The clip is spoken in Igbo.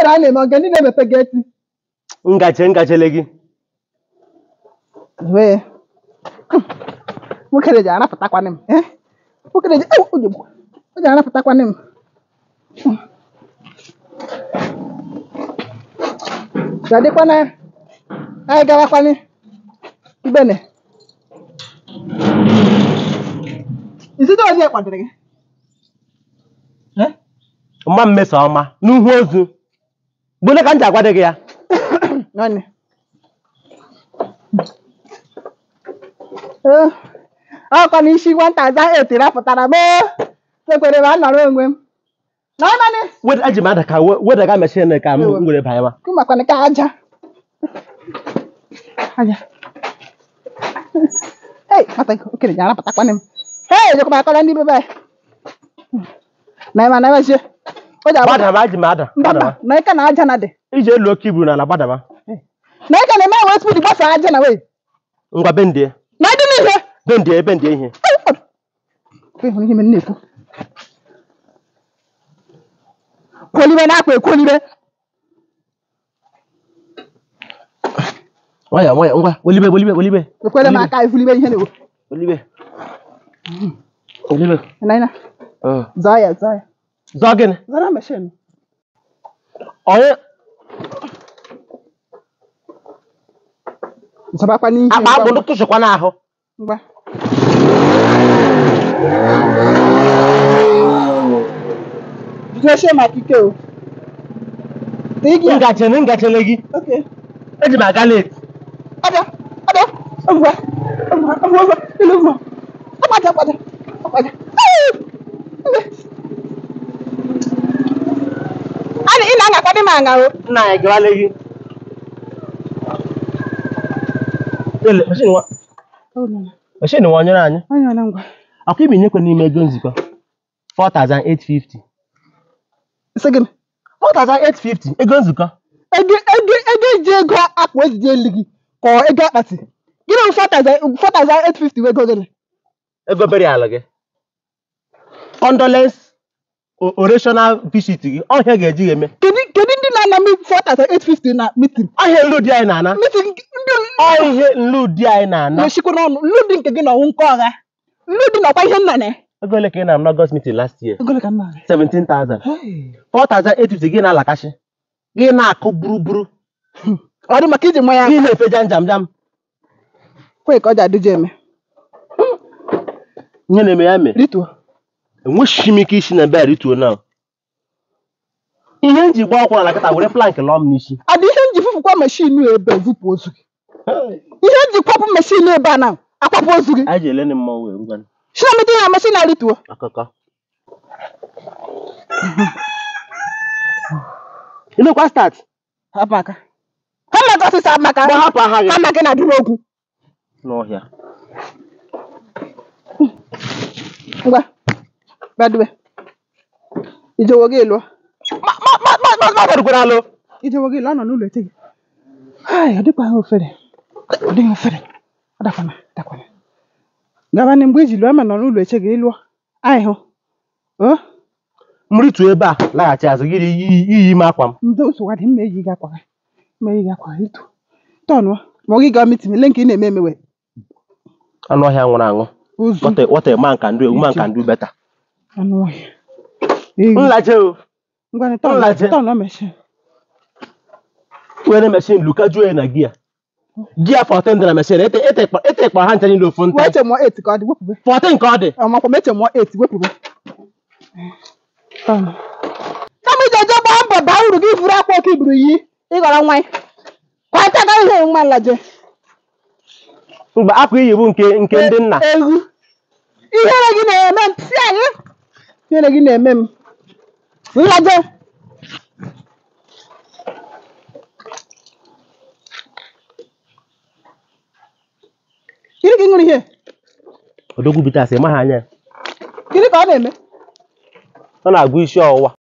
ihere a na-eme oge ndị na-emepe geeti ngache ngachele gị wee nwoke ji arapụtakwanị m eh? nwoke ji ewu, o ji o ji arapụtakwanị m gadịkwana anyị gawakwanị ibene izide ozi kwadoro gị Eh? mma mmeso ọma n'ihu ozu gbole ka m ji agwado gị ya Nwanne. Eh, ọkwa na isi nwata aza etiri apụtara m ekwere m anọrọ onwe m na ọnanị Weda- eji m ada ka we- wedaga mechin ka m Ewe. were banye ma kụmakwana ka aja aja ei mata okenye ji arapụtakwana m hei jekwa akọrọ ndị bebe anyị na ịma na emezie o ji agbada gbadaba eji m ada mba mba gbadaba. na ịka na aja na dị iji elu oke ibu n'ala gbadaba na ịka na eme wee spidi gbasa aja na wee ngwa bendie na ịdị n'ihe bendie bendie ihe Kwe hụrụ ihe m na-ekwu kwolibe na-akpa ekwolibe nwayọ nwayọ ngwa welibe welibe welibe ekwele m aka efulibe ihe na-ekwu welibe welibe naina Ọ. zọọ ya zọọ ya zọọ gịnị zọrọ meshin onye zọbakwa n'ihe akpa akpụrụ tụsịkwa n'ahụ ngwa jidesie maka ike o tigi ya ngachele ngachele gị oke eji m aga leti ọbịa ọbịa ọbụwa ọbụwa ọbụwa ọbụwa ilu ọbụwa ọgbaja ọgbaja ọgbaja Ani ị na-aṅakwa dị m aṅa o nna anyị gawale gị ele mechin nwa mechin nwa onyere anyị onye ọna ngwa akwa ibi nyekwe n'ime ego nzikọ 4850 sị gị 4850 ego nzukọ ego ego ego iji ego akpụ ejije elu gị ka ọ ego akpati gịnị bụ 4850 wee ego gịnị ego beri ala gị condolence o- orational visit gị ọhịa ga-eji eme kedu kedu ndị na-ana m 4850 na mitin ọhịa nlu di anyị na-ana mitin ndị ọhịa nlu di anyị na-ana na-eshikwa n'ọnụ nlu dị nke gị na ọnwụ nke ọgha nlu dị nakwa ihe nna na ego ole ka ị na-am n'ọgọst meeting last year ego ka nna 17000 4850 gị na-alakashi gị na-akụ buruburu ọ dị maka iji nwa ya gị na-efe jam jam jam kwe ka ọ ji adịje eme ihe na-eme ya mere rituo enweghị m ike isi na be a rituo na ihe m ji gba ọkwụ na kịta were plank lọọ m n'isi adị ihe nji fụfụkwa meshin ebe vụpụ ozu gị ihe nji kwapụ meshin ebe a na akwapụ ozu gị anyị ji ele ndị mmọnwụ wee ngwa sinamite ya meshin na rituo akụkọ ịnụkwa start hapụ aka ha maka ọsịsa maka gba hapụ aha gị ha maka na adịrị okwu n'ọhịa ngwa badube ijewo gị lụọ magarugwara alụ ijewo gị lụọ nọ n'ụlọ ete gị Hai, ọ dịkwa ha ofere ọ dịghị ofere ọ dakwana dakwana gabanị mgbe iji lụọ ma nọ n'ụlọ eche gị ịlụọ anyị hụ o m rituo ebe a laghachi azụ gị iyi iyi ime akwa m ndị nsogbu dị mma eyi gị akwa gị mma eyi gị akwa gị tụ tọnụọ ma ọ gị gaa mitin ele nke ị na-eme emewe anụ ọhịa nwụrụ anwụ ozu What a- what a man can do a woman can do better anụ ọhịa eyi nlaje o ngwanị Nlaje. tọnụ tọnụ meshin were mechin luka juo ya na gia gia 14 dị na mechin etekpara ha ncha niile ofu nta wee che mụọ 8 ka ọ dị wepụbe 14 ka ọ dị ọmakwa meche mụọ 8 wepụbe kama iji eje gbaa mbọ baa uru gị buru akwa oke iburu yi ịghọrọ nwa ya kwata ka ihe nwa nlaje mgbe akwa iyi bụ nke nke ndị nna egwu ihere gị na-eme m si anyị ihere gị na-eme m nlaje gịnị ka ị ṅụrụ ihe odogwu bitas maha anya ya. gịnị ka ọ na-eme ọ na-agụ isi ọwụwa